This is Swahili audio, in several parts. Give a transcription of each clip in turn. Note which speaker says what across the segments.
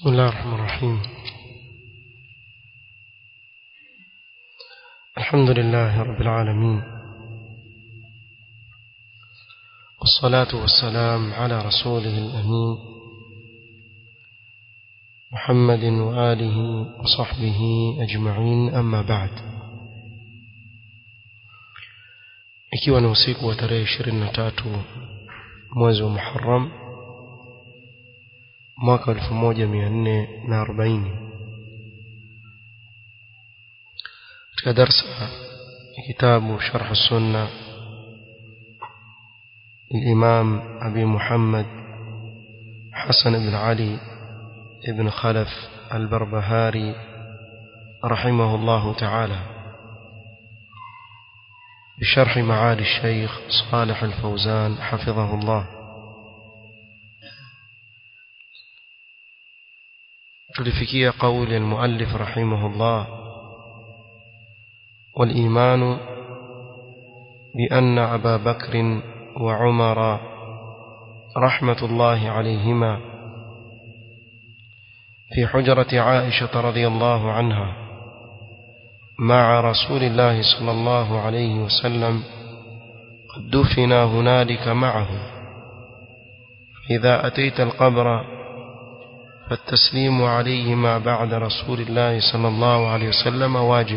Speaker 1: بسم الله الرحمن الرحيم الحمد لله رب العالمين والصلاة والسلام على رسوله الأمين محمد وآله وصحبه أجمعين أما بعد ikiwa ni usiku wa tarehe ishirini na tatu mwezi wa Muharram mwaka elfu moja mia nne na arobaini katika darsa ya kitabu sharh sunna الإمام أبي محمد حسن بن علي بن خلف البربهاري رحمه الله تعالى بشرح معالي الشيخ صالح الفوزان حفظه الله تلفكي قول المؤلف رحمه الله والإيمان بأن أبا بكر وعمر رحمة الله عليهما في حجرة عائشة رضي الله عنها مع رسول الله صلى الله عليه وسلم قد دفنا هنالك معه فإذا أتيت القبر فالتسليم عليهما بعد رسول الله صلى الله عليه وسلم واجب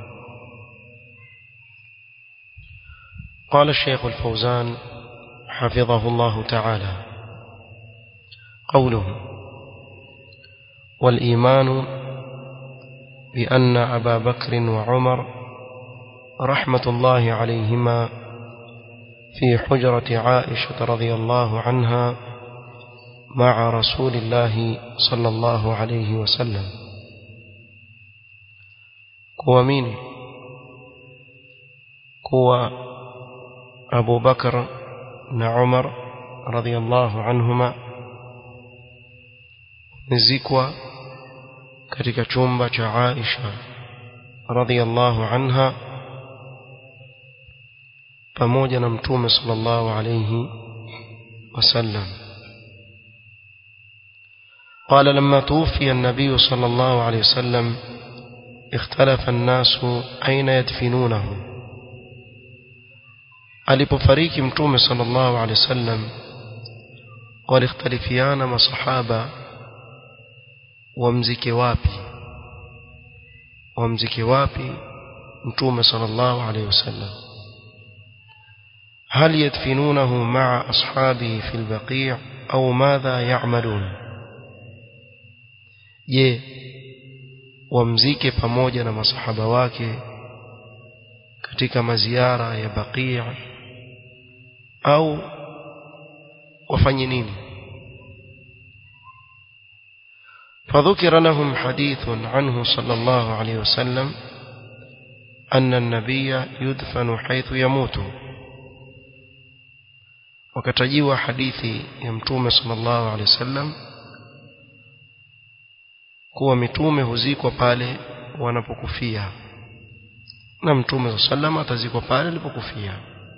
Speaker 1: قال الشيخ الفوزان حفظه الله تعالى قوله والإيمان بأن أبا بكر وعمر رحمة الله عليهما في حجرة عائشة رضي الله عنها مع رسول الله صلى الله عليه وسلم kuamini kuwa Abu Bakar na Umar radhiallahu anhuma nizikwa katika chumba cha Aisha radhiallahu anha pamoja na mtume sallallahu alayhi wasallam قال لما توفي النبي صلى الله عليه وسلم اختلف الناس أين يدفنونه alipofariki mtume sallallahu alaihi wasallam walikhtalifiana masahaba wamzike wapi wamzike wapi mtume sallallahu alaihi wasallam هل يدفنونه مع أصحابه في البقيع أو ماذا يعملون je wamzike pamoja na masahaba wake katika maziara ya Baqi' au wafanye nini فذكر لهم حديث عنه صلى الله عليه وسلم أن النبي يدفن حيث يموت وكتجيوا حديث يمتوم صلى الله عليه وسلم kuwa mitume huzikwa pale wanapokufia na mtume sallam atazikwa pale alipokufia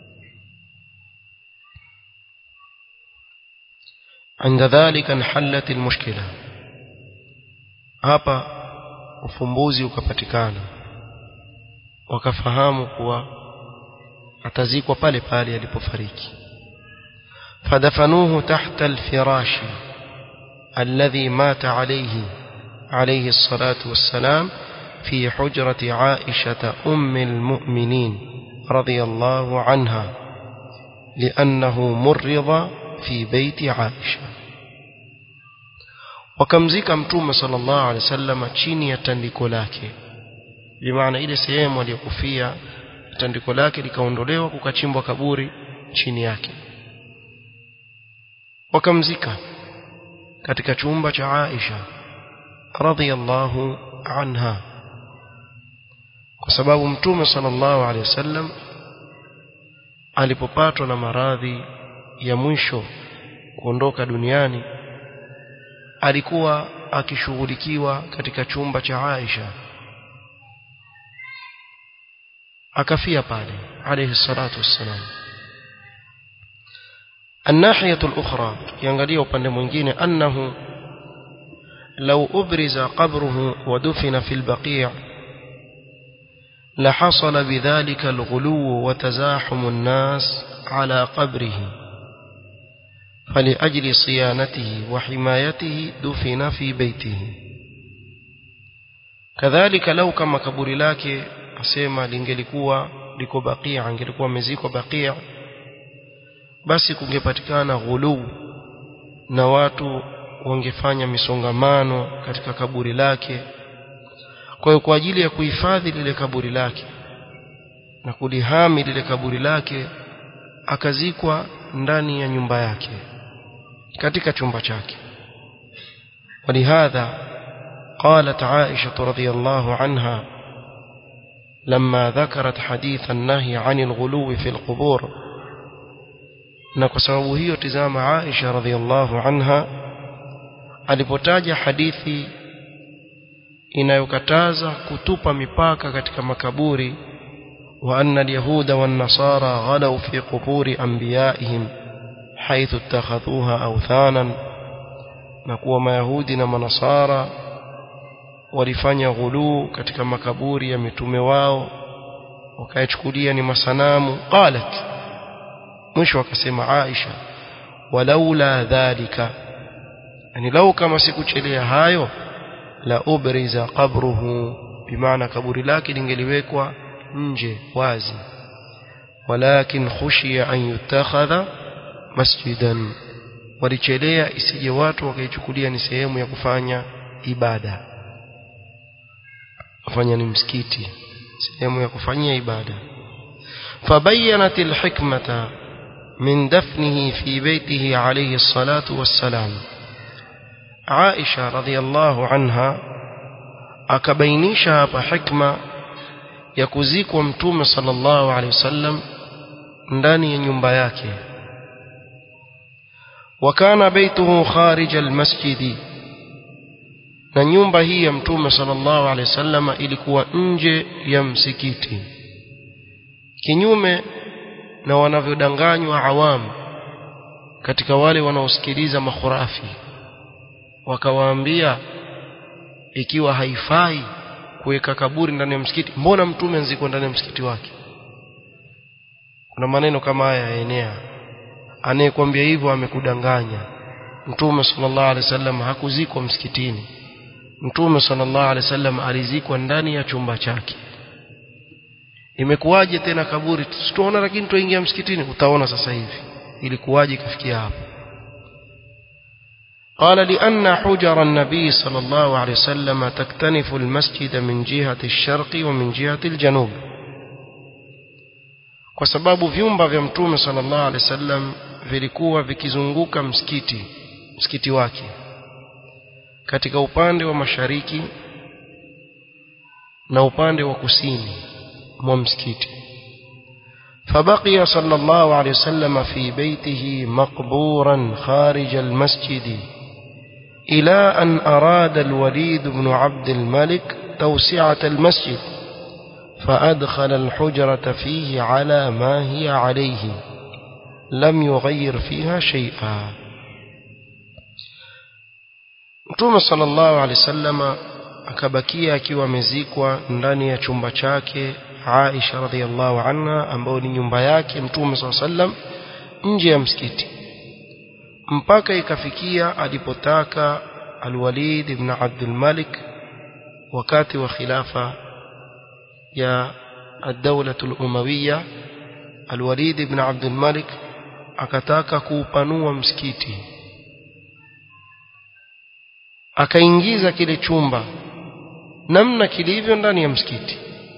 Speaker 1: عند ذلك انحلت المشكله hapa ufumbuzi ukapatikana wakafahamu kuwa atazikwa pale pale alipofariki fadafanuhu tahta alfirashi alladhi mata alayhi عليه الصلاة والسلام في حجرة عائشة أم المؤمنين رضي الله عنها لأنه مرض في بيت عائشة wakamzika mtume sallallahu alaihi wasallam chini ya tandiko lake bimaana ile sehemu aliyokufia tandiko lake likaondolewa kukachimbwa kaburi chini yake wakamzika katika chumba cha Aisha radhiyallahu anha kwa sababu mtume sallallahu alaihi wasallam alipopatwa na maradhi ya mwisho kuondoka duniani alikuwa akishughulikiwa katika chumba cha Aisha akafia pale alayhi salatu wassalam الناحية الأخرى ينغلي upande mwingine أنه لو أبرز قبره ودفن في البقيع لحصل بذلك الغلو وتزاحم الناس على قبره فلأجل صيانته وحمايته دفن في بيته كذلك لو كما kaburi lake asema lingelikuwa liko bakia angelikuwa meziko bakia basi kungepatikana ghuluu na watu wangefanya misongamano katika kaburi lake kwa hiyo kwa ajili ya kuhifadhi lile kaburi lake na kulihami lile kaburi lake akazikwa ndani ya nyumba yake katika chumba chake ولهذا قالت عائشة رضي الله عنها لما ذكرت حديث النهي عن الغلو في القبور نكسبه هي تزام عائشة رضي الله عنها alipotaja hadithi inayokataza kutupa mipaka katika makaburi wa anna alyahuda wan nasara ghalaw fi quburi anbiyaihim haythu ittakhadhuha awthanan na kuwa mayahudi na manasara walifanya ghuluu katika makaburi ya mitume wao wakayachukulia ni masanamu qalat mwisho akasema Aisha walaula dhalika yani lau kama sikuchelea hayo la ubriza qabruhu bimaana kaburi lake lingeliwekwa nje wazi walakin khushiya an yutakhadha masjidan walichelea isije watu wakaichukulia ni sehemu ya kufanya ibada kufanya ni msikiti sehemu ya kufanyia ibada فبينت الحكمة من دفنه في بيته عليه الصلاة والسلام عائشة رضي الله عنها akabainisha hapa hikma ya kuzikwa mtume sallallahu alaihi wasallam ndani ya nyumba yake wakana baituhu kharij almasjidi na nyumba hii ya mtume sallallahu alaihi wasallam ilikuwa nje ya msikiti kinyume na wanavyodanganywa awamu katika wale wanaosikiliza makhurafi wakawaambia ikiwa haifai kuweka kaburi ndani ya msikiti mbona mtume nziko ndani ya msikiti wake kuna maneno kama haya yaenea anayekwambia hivyo amekudanganya mtume sallallahu alaihi wasallam hakuzikwa msikitini mtume sallallahu alaihi wasallam alizikwa ndani ya chumba chake imekuwaje tena kaburi tutaona lakini tuingia msikitini utaona sasa hivi ilikuwaje kafikia hapo قال لأن حجر النبي صلى الله عليه وسلم تكتنف المسجد من جهة الشرق ومن جهة الجنوب kwa sababu vyumba vya mtume sallallahu alaihi wasallam vilikuwa vikizunguka msikiti msikiti wake katika upande wa mashariki na upande wa kusini mwa msikiti فبقي صلى الله عليه وسلم في بيته مقبورا خارج المسجد إلى أن أراد الوليد بن عبد الملك توسعة المسجد فأدخل الحجرة فيه على ما هي عليه لم يغير فيها شيئا Mtume sallallahu alaihi wasallam akabakia akiwa amezikwa ndani ya chumba chake Aisha radhiallahu anha ambayo ni nyumba yake Mtume sallallahu alaihi wasallam nje ya msikiti mpaka ikafikia alipotaka Al-Walid ibn Abdul Malik wakati wa khilafa ya الدولة الأموية الوليد بن عبد الملك akataka kuupanua msikiti akaingiza kile chumba namna kilivyo ndani ya msikiti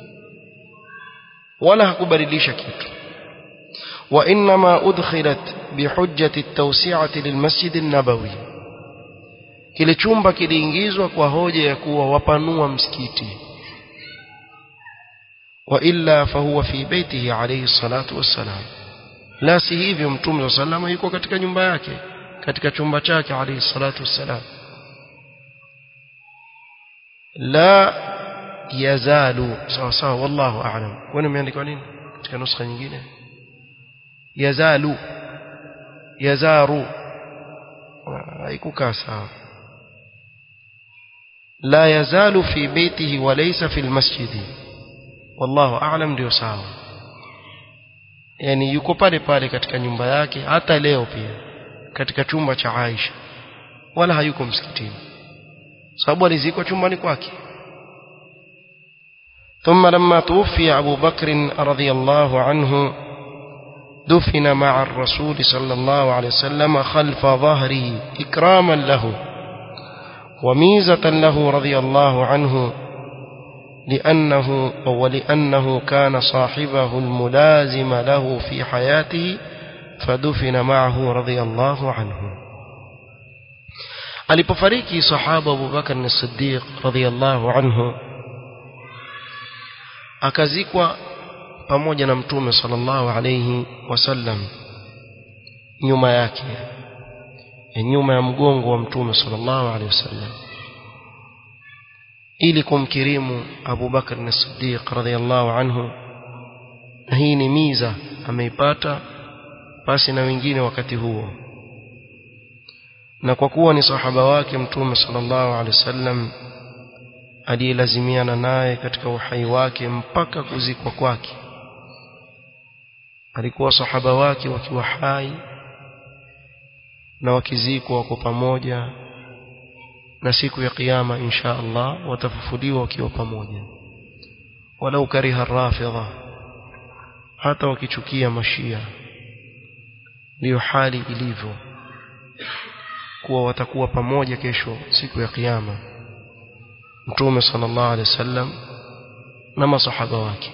Speaker 1: wala hakubadilisha kitu وإنما أدخلت بحجة التوسعة للمسجد النبوي kile chumba kiliingizwa kwa hoja ya kuwa wapanua msikiti وإلا فهو في بيته عليه الصلاة والسلام لا si hivyo mtume صلى الله عليه yuko katika nyumba yake katika chumba chake عليه الصلاة والسلام لا يزال sawa sawa wallahu a'lam kwani imeandikwa nini katika nuskha nyingine yazalu yazaru haikukaa sawa لا يزال في بيته وليس في المسجد والله أعلم ndio sawa yani yuko pale pale katika nyumba yake hata leo pia katika chumba cha Aisha wala hayuko msikitini sababu alizikwa chumbani kwake ثم لما توفي أبو بكر رضي الله عنه دفن مع الرسول صلى الله عليه وسلم خلف ظهره إكراما له وميزة له رضي الله عنه لأنه ولأنه كان صاحبه الملازم له في حياته فدفن معه رضي الله عنه alipofariki sahaba Abu Bakar as-Siddiq radhiyallahu anhu akazikwa pamoja na mtume sallallahu alayhi wasallam nyuma yake nyuma ya mgongo wa mtume sallallahu alayhi wasallam ili kumkirimu Abu Bakar as-Siddiq radhiyallahu anhu na hii ni miza ameipata basi na wengine wakati huo na kwa kuwa ni sahaba wake mtume sallallahu alaihi wasallam aliyelazimiana naye katika uhai wake mpaka kuzikwa kwake alikuwa sahaba wake wakiwa hai na wakizikwa wako pamoja na siku ya kiyama insha Allah watafufuliwa wakiwa pamoja walau kariha rafidha hata wakichukia mashia ndiyo hali ilivyo kuwa watakuwa pamoja kesho siku ya kiyama mtume sallallahu alaihi wasallam na masahaba wake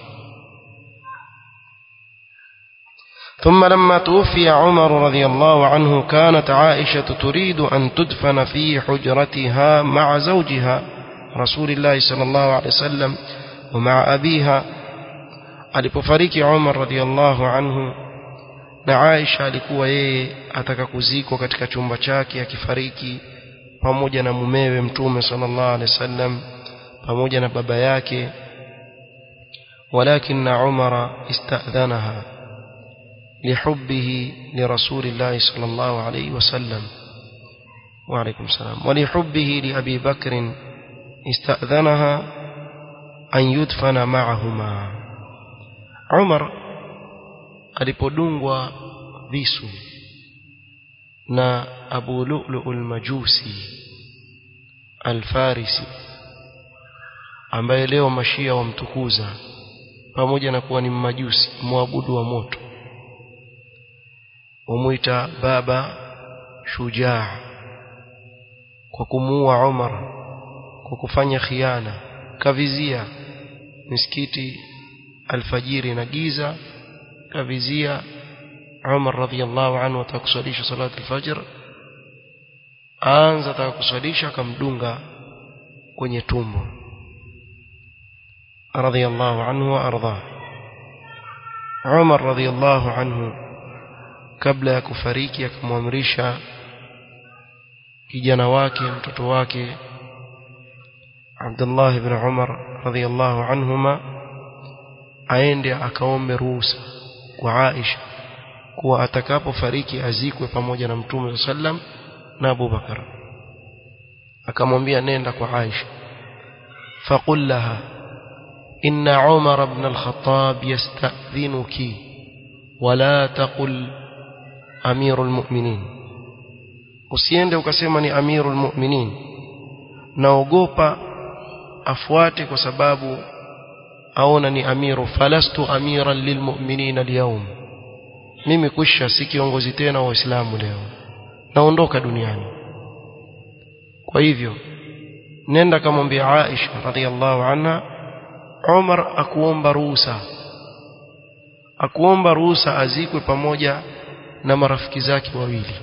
Speaker 1: ثم لما توفي عمر رضي الله عنه كانت عائشة تريد أن تدفن في حجرتها مع زوجها رسول الله صلى الله عليه وسلم ومع أبيها alipofariki Umar radhiallahu anhu na Aisha alikuwa yeye ataka kuzikwa katika chumba chake akifariki pamoja na mumewe mtume sallallahu alaihi wasallam pamoja na baba yake ولكن عمر استأذنها لحبه لرسول الله صلى الله عليه وسلم وعليكم السلام ولحبه لأبي بكر استأذنها أن يدفن معهما عمر alipodungwa visu na Abu Lu'lu al-Majusi al-Farisi ambaye leo mashia wamtukuza pamoja na kuwa ni mmajusi muabudu wa moto wamuita baba shujaa kwa kumuua Umar kwa kufanya khiana kavizia misikiti alfajiri na giza kavizia Umar radhiallahu anhu atakusalisha salatu alfajr aanza atakusalisha akamdunga kwenye tumbo radhiallahu anhu wa arda Umar radhiallahu anhu kabla ya kufariki akamwamrisha kijana wake mtoto wake Abdullah ibn Umar radhiallahu anhuma aende akaombe ruhusa kwa Aisha kuwa atakapofariki azikwe pamoja na Mtume sallam na Abu Bakar akamwambia nenda kwa Aisha faqul laha inna Umar ibn al-Khattab yasta'dhinuki wala taqul amirul mu'minin usiende ukasema ni amirul mu'minin naogopa afuate kwa sababu aona ni amiru falastu amiran lilmu'minin alyawm mimi kusha si kiongozi tena wa waislamu leo naondoka duniani kwa hivyo nenda kamwambia Aisha radhiallahu anha Umar akuomba ruhusa akuomba ruhusa azikwe pamoja na marafiki zake wawili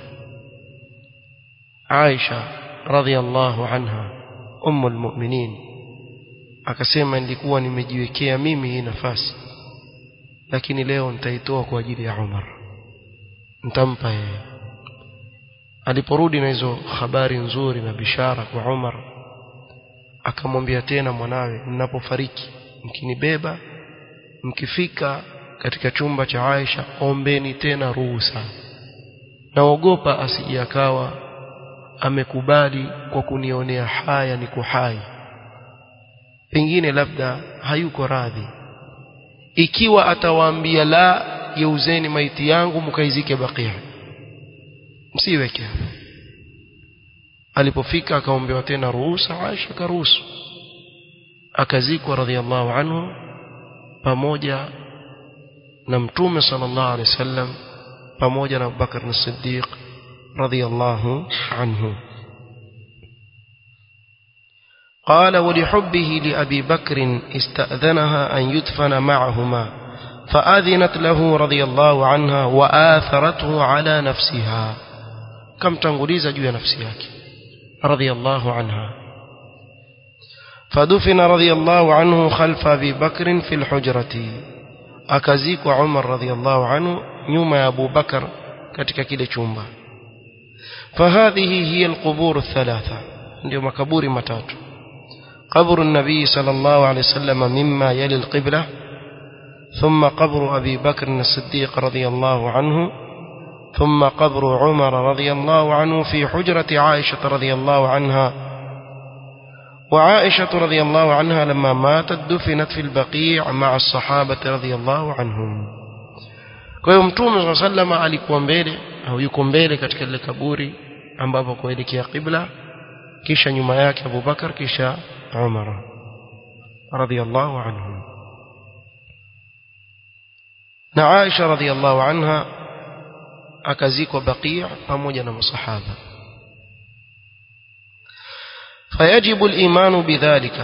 Speaker 1: Aisha radhiallahu anha ummul mu'minin akasema nilikuwa nimejiwekea mimi hii nafasi lakini leo nitaitoa kwa ajili ya Umar nitampa yeye aliporudi na hizo habari nzuri na bishara kwa Umar akamwambia tena mwanawe mnapofariki mkinibeba mkifika katika chumba cha Aisha ombeni tena ruhusa naogopa asije akawa amekubali kwa kunionea haya niko hai pengine labda hayuko radhi ikiwa atawaambia la geuzeni maiti yangu mkaizike bakia msiweke hapo alipofika akaombewa tena ruhusa Aisha karuhusu akazikwa radhiallahu anhu pamoja na mtume sallallahu alaihi wasallam pamoja na Abubakar as-Siddiq radhiallahu anhu قال ولحبه لأبي بكر استأذنها أن يدفن معهما فأذنت له رضي الله عنها وآثرته على نفسها كم تنغليز جوية نفسيك رضي الله عنها فدفن رضي الله عنه خلف أبي بكر في الحجرة أكزيك عمر رضي الله عنه نيوم أبو بكر katika kile chumba فهذه هي القبور الثلاثة ndio makaburi matatu قبر النبي صلى الله عليه وسلم مما يلي القبلة ثم قبر أبي بكر الصديق رضي الله عنه ثم قبر عمر رضي الله عنه في حجرة عائشة رضي الله عنها وعائشة رضي الله عنها لما ماتت دفنت في البقيع مع الصحابة رضي الله عنهم kwa hiyo mtume saa salama alikuwa mbele au yuko mbele katika lile kaburi ambapo kuelekea qibla kisha nyuma yake abubakar kisha umar radhiallahu anhum na aisha radhiallahu anha akazikwa baqia pamoja na masahaba فيجب الإيمان بذلك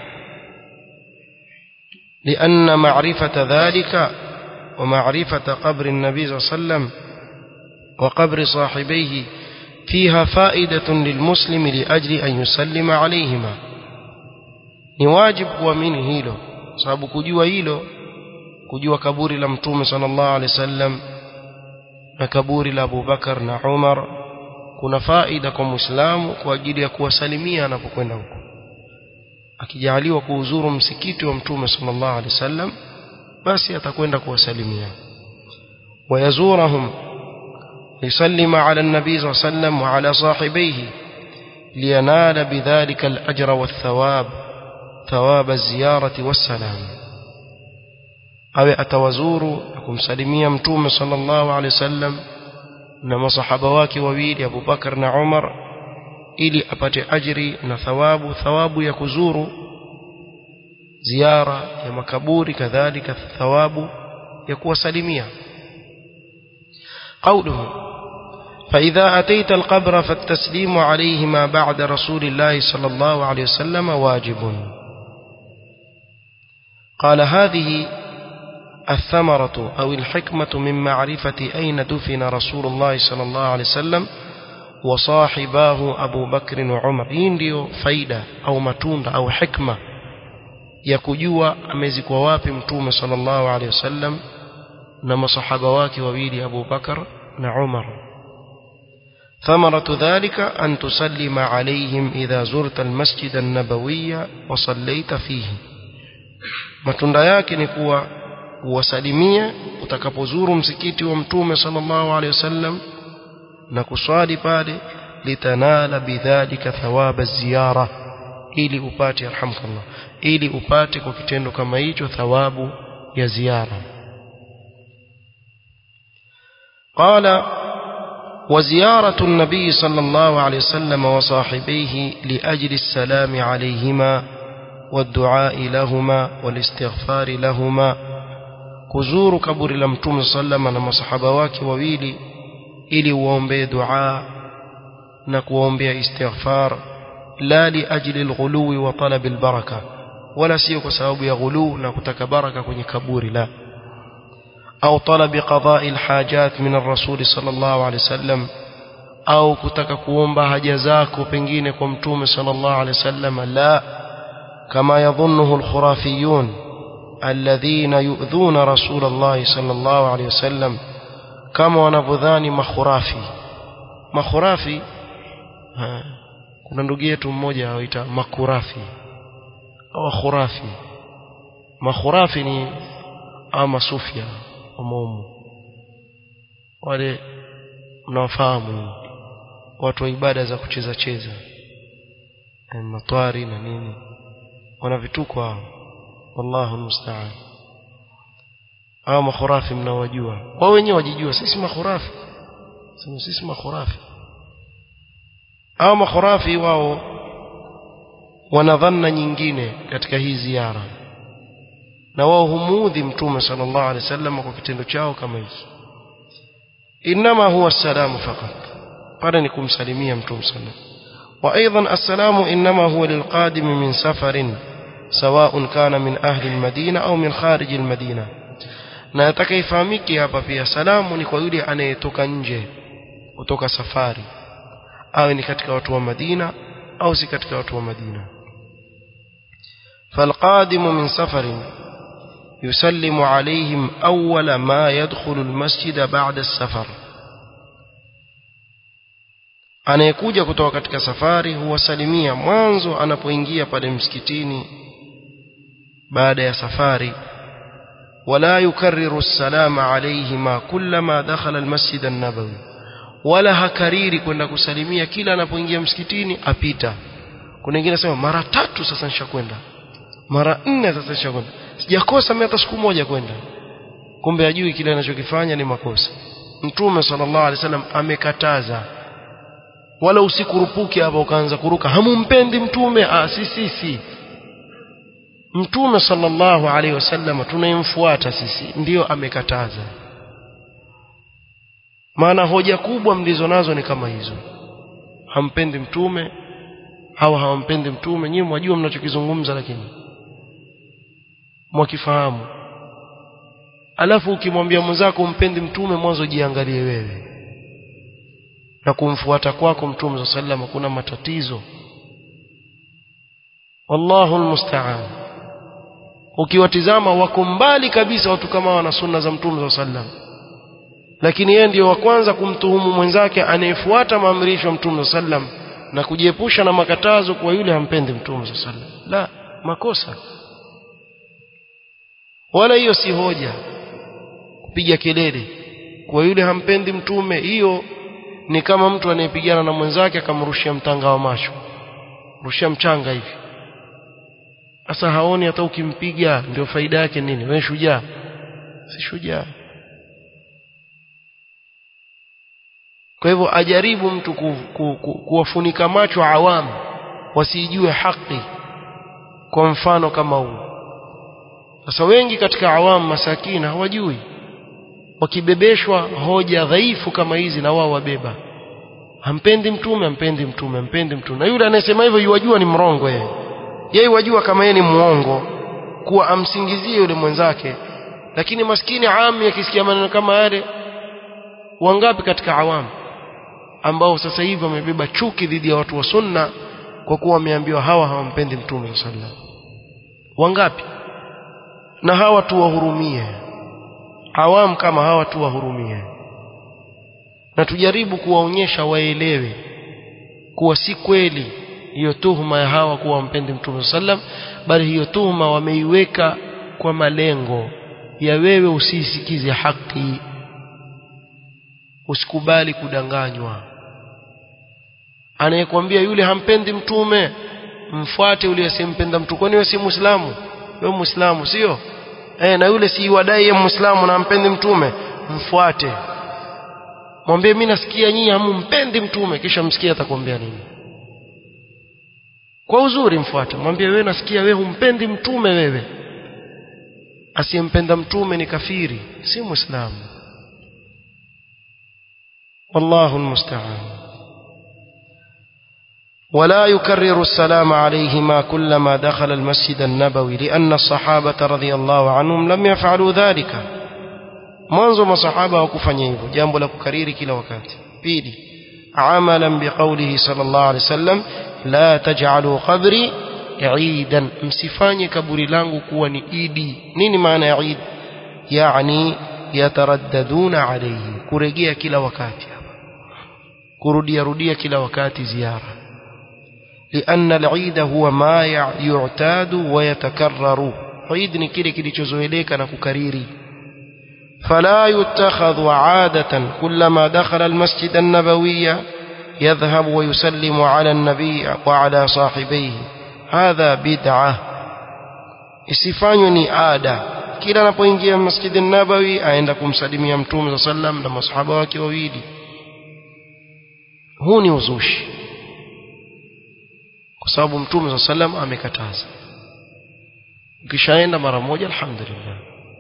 Speaker 1: لأن معرفة ذلك ومعرفة قبر النبي صلى الله عليه وسلم وقبر صاحبيه فيها فائدة للمسلم لأجل أن يسلم عليهما نواجب kuamini hilo sababu kujua hilo kujua kaburi la mtume sallallahu alaihi wasallam na kaburi la Abu Bakar na Umar kuna faida kwa Muislamu kwa ajili ya kuwasalimia anapokwenda huko akijaliwa kuuzuru msikiti wa mtume sallallahu alaihi wasallam basi atakwenda kuwasalimia wayazurahum يسلم على النبي صلى الله عليه وسلم وعلى صاحبيه لينال بذلك الأجر والثواب ثواب الزيارة والسلام أو أتوزور أكم سلميا متوم صلى الله عليه وسلم نما صحابواك وويل أبو بكر عمر ili apate ajri na thawabu thawabu ya kuzuru ziara ya makaburi kadhalika thawabu ya kuwasalimia قوله فإذا أتيت القبر فالتسليم عليهما بعد رسول الله صلى الله عليه وسلم واجب قال هذه الثمرة أو الحكمة من معرفة أين دفن رسول الله صلى الله عليه وسلم وصاحباه أبو بكر وعمر ndio faida au matunda au hikma ya kujua amezikwa wapi mtume sallallahu alaihi wasallam na masahaba wake wawili Abu Bakar na Umar ثمرة ذلك أن تسلم عليهم إذا زرت المسجد النبوي وصليت فيه matunda yake ni kuwa uwasalimia utakapozuru msikiti wa mtume sallallahu alaihi wasallam na kuswali pale litanala bidhalika thawaba ziyara ili upate arhamkallah ili upate kwa kitendo kama hicho thawabu ya ziara قال وزيارة النبي صلى الله عليه وسلم وصاحبيه لأجل السلام عليهما والدعاء لهما والاستغفار لهما كزور كبر لمتوم صلى الله عليه وسلم وصحابة wake wawili ili uombee dua na kuombea istighfar la li ajli alghulu wa talab albaraka wala sio kwa sababu ya ghulu na kutaka baraka kwenye kaburi la au talab qada'i alhajat min ar-rasul sallallahu alayhi wasallam au kutaka kuomba haja zako pengine kwa mtume sallallahu alayhi wasallam la kama yadhunnuhu alkhurafiyun alladhina yu'dhuna rasul Allah sallallahu alayhi wasallam kama wanavyodhani makhurafi makhurafi ha, kuna ndugu yetu mmoja awaita makurafi au khurafi makhurafi ni ama sufia umomo wale mnawafahamu watu wa ibada za kucheza cheza matwari na nini wana vituko hao wallahu musta'an hao makhurafi mnawajua wao wenyewe wajijua sisi makhurafi sema sisi makhurafi hao makhurafi wao wana dhanna nyingine katika hii ziara na wao humuudhi mtume sallallahu alaihi wasallam kwa kitendo chao kama hiki inma huwa salamu fakat pale ni kumsalimia mtume sallallahu وايضا السلام انما هو للقادم من سفر سواء كان من اهل المدينه او من خارج المدينه na atakayefahamiki hapa pia salamu ni kwa yule anayetoka nje kutoka safari awe ni katika watu wa Madina au si katika watu wa Madina فالقادم من سفر يسلم عليهم أول ما يدخل المسجد بعد السفر anayekuja kutoka katika safari huwasalimia mwanzo anapoingia pale msikitini baada ya safari wala yukarriru salama alayhima kullama dakhala almasjid an-nabawi wala hakariri kwenda kusalimia kila anapoingia msikitini apita kuna wengine nasema mara tatu sasa nishakwenda mara nne sasa nishakwenda sijakosa mimi hata siku moja kwenda kumbe ajui kile anachokifanya ni makosa mtume sallallahu alaihi wasallam amekataza wala usikurupuke hapa ukaanza kuruka hamumpendi mtume ah si si si mtume sallallahu alaihi wasallam tunayemfuata sisi ndiyo amekataza maana hoja kubwa mlizo nazo ni kama hizo hampendi mtume au hawampendi mtume nyinyi mwajua mnachokizungumza lakini mwakifahamu alafu ukimwambia mwenzako umpendi mtume mwanzo jiangalie wewe na kumfuata kwako mtume sallam kuna matatizo wallahu almusta'an ukiwatizama wako mbali kabisa watu kama wana sunna za mtume sallam lakini yeye ndiyo wa kwanza kumtuhumu mwenzake anayefuata maamrisho ya mtume sallam na kujiepusha na makatazo kwa yule hampendi mtume sallam la makosa wala hiyo si hoja kupiga kelele kwa yule hampendi mtume hiyo ni kama mtu anayepigana na mwenzake akamrushia mtanga wa macho rushia mchanga hivi sasa haoni hata ukimpiga ndio faida yake nini wewe shujaa si shujaa kwa hivyo ajaribu mtu ku, ku, ku, kuwafunika macho awamu wasijue haki kwa mfano kama huu sasa wengi katika awamu masakina hawajui wakibebeshwa hoja dhaifu kama hizi na wao wabeba hampendi mtume hampendi mtume hampendi mtume na yule anayesema hivyo yuwajua ni mrongo yeye yeye wajua kama yeye ni muongo kuwa amsingizie yule mwenzake lakini maskini ami akisikia maneno kama yale wangapi katika awamu ambao sasa hivi wamebeba chuki dhidi ya watu wa sunna kwa kuwa wameambiwa hawa hawampendi mtume sallallahu alaihi wasallam wangapi na hawa tuwahurumie awam kama hawa tuwahurumie na tujaribu kuwaonyesha waelewe kuwa si kweli hiyo tuhuma ya hawa kuwa wampendi mtume sallam bali hiyo tuhuma wameiweka kwa malengo ya wewe usisikize haki usikubali kudanganywa anayekwambia yule hampendi mtume mfuate yule asiyempenda mtume kwani wewe si muislamu wewe muislamu sio eh na yule si wadai yeye muislamu na ampendi mtume mfuate mwambie mimi nasikia nyinyi hamumpendi mtume kisha msikie atakwambia nini kwa uzuri mfuate mwambie wewe nasikia wewe humpendi mtume wewe asiyempenda mtume ni kafiri si muislamu والله المستعان ولا يكرر السلام عليهما كلما دخل المسجد النبوي لأن الصحابة رضي الله عنهم لم يفعلوا ذلك mwanzo masahaba hawakufanya hivyo jambo la kukariri kila wakati pili amalan biqaulihi sallallahu alaihi wasallam la taj'alu qabri idan msifanye kaburi langu kuwa ni idi nini maana ya idi yani yataraddaduna alayhi kurejea kila wakati kurudia rudia kila wakati ziara لأن العيد هو ما يعتاد ويتكرر عيد ni kile kilichozoeleka na kukariri فلا يتخذ عادة كلما دخل المسجد النبوي يذهب ويسلم على النبي وعلى صاحبيه هذا بدعة isifanywe ni ada kila anapoingia masjidi nabawi aenda kumsalimia mtume sallam na masahaba wake wawili huu ni uzushi kwa sababu mtume sallam amekataza ukishaenda mara moja alhamdulillah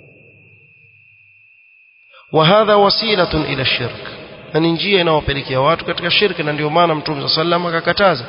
Speaker 1: وهذا وسيلة إلى الشرك na ni njia inayopelekea watu katika shirki na ndio maana mtume sallam akakataza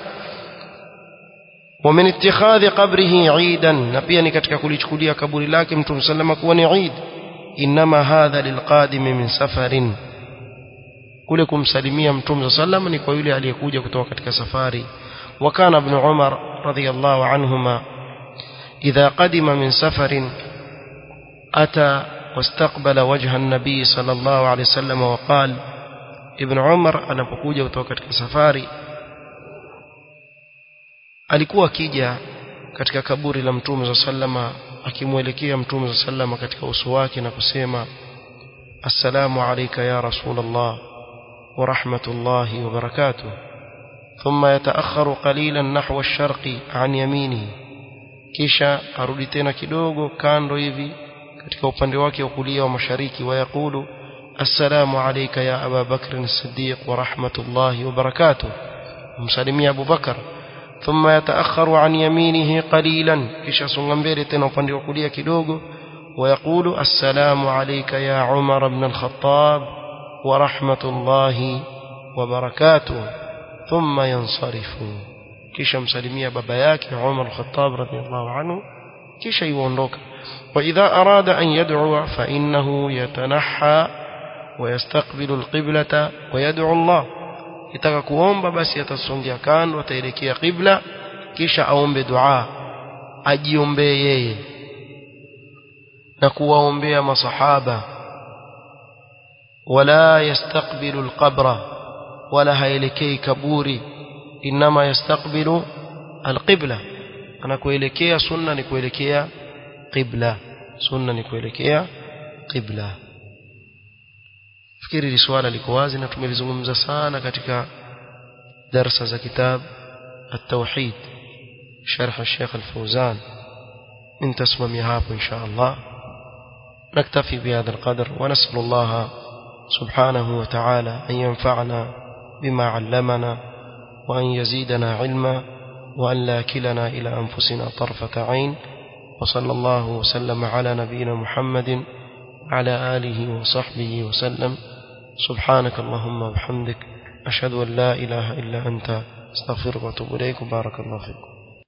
Speaker 1: ومن اتخاذ قبره عيدا na pia ni katika kulichukulia kaburi lake mtume sallam kuwa ni Eid inma hadha lilqadim min safarin kule kumsalimia mtume sallam ni kwa yule aliyekuja kutoka katika safari وكان ابن عمر رضي الله عنهما إذا قدم من سفر أتى واستقبل وجه النبي صلى الله عليه وسلم وقال ابن عمر anapokuja kutoka katika safari alikuwa akija katika kaburi la mtume sallama akimwelekea mtume sallama katika uso wake na kusema assalamu alayka ya rasulullah wa rahmatullahi wa barakatuh ثم يتأخر قليلا نحو الشرق عن يمينه kisha arudi tena kidogo kando hivi katika upande wake wa kulia wa mashariki wayaqulu assalamu alayka ya aba bakr as-siddiq wa rahmatullahi wa barakatuh msalimia abu bakar thumma yataakharu an yaminihi qalilan kisha songa mbele tena upande wa kulia kidogo wayaqulu assalamu alayka ya umar ibn al-khattab wa rahmatullahi wa barakatuh ثم ينصرف kisha msalimia baba yake Umar al-Khattab radhiyallahu anhu kisha yuondoka wa idha arada an yad'u fa innahu yatanahha wa yastaqbilu al-qiblata wa yad'u Allah kitaka kuomba basi atasongea kando ataelekea qibla kisha aombe dua ajiombee yeye na kuwaombea masahaba wala yastaqbilu al-qabra wala haelekei kaburi inma yastaqbilu alqibla anakuelekea sunna ni kuelekea qibla sunna ni kuelekea qibla fikiri hili swala liko wazi na tumelizungumza sana katika darasa za kitab التوحيد شرح الشيخ الفوزان من تسمم hapo إن شاء الله نكتفي بهذا القدر ونسأل الله سبحانه وتعالى أن ينفعنا بما علمنا وأن يزيدنا علما وأن لا كلنا إلى أنفسنا طرفة عين وصلى الله وسلم على نبينا محمد على آله وصحبه وسلم سبحانك اللهم وبحمدك أشهد أن لا إله إلا أنت استغفرك واتوب إليك بارك الله فيكم